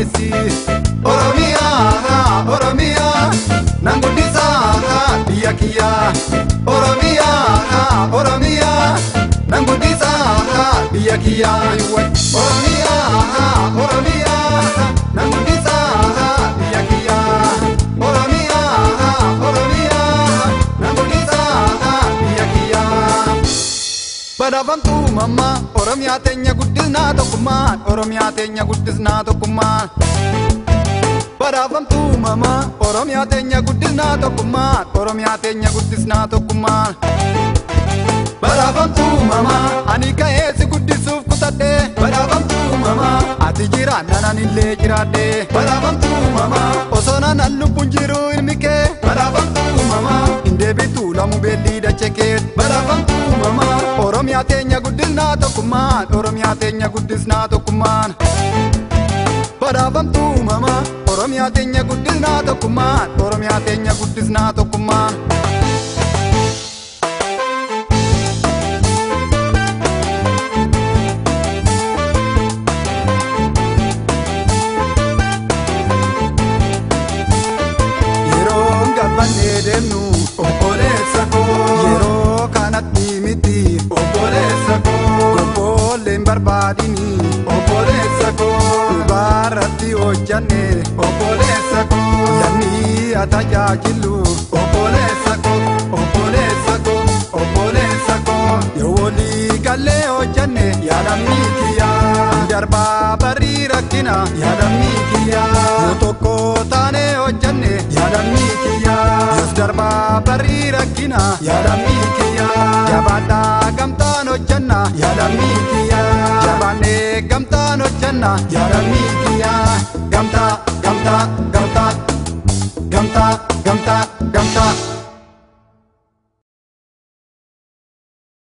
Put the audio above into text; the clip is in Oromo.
keessi Oromiyaa Oromiyaa nan guddisaa biyya kiyyaa Oromiyaa Oromiyaa nan guddisaa biyya kiyyaa Oromiyaa Oromiyaa nan guddisaa biyya kiyyaa Oromiyaa Oromiyaa nan guddisaa biyya kiyyaa Badhaafamtuu mammaa Oromiyaa teenya guddisnaa tokkummaan Oromiyaa teenya guddisnaa tokkummaan Badhaafamtuu mammaa Oromiyaa teenya guddisnaa tokkummaan Oromiyaa teenya guddisnaa tokkummaan Badhaafamtuu mammaa ani ka'ee si guddisuuf kutadhee Badhaafamtuu mammaa ati jiraan nanan illee jiraadhee Badhaafamtuu mammaa osoo nanan lubbuun jiru ilmi kee Badhaafamtuu mammaa hin deebitu lamu beellii dachee kee Badhaafamtuu mammaa Oromiyaa teenya guddisnaa tokkummaan Oromiyaa teenya guddisnaa tokkummaan Badhaafamtuu mammaa Oromiyaa teenya guddisnaa tokkummaan Oromiyaa teenya guddisnaa tokkummaan Yeroo gabbannee deemnu obboleessa koo yeroo kanatti miti obboleessa koo gobboolleen barbaadini obboleessa koo dubarratti hojjanne obboleessa koo lammii haa tajaajilu obboleessa koo obboleessa koo obboleessa koo yoo walii gallee hojjanne yaadammii kiyyaa darbaa barii rakkina yaadammii kiyyaa yoo tokko taane hojjanne yaadammii kiyyaa yoos darbaa barii rakkina yaadammii kiyyaa jabaadhaa gamtaan hojjanna yaadammii kiyyaa jabaannee gamtaan hojjanna yaadammii kiyyaa gamtaa gamtaa gamtaa gamtaa gamtaa gamtaa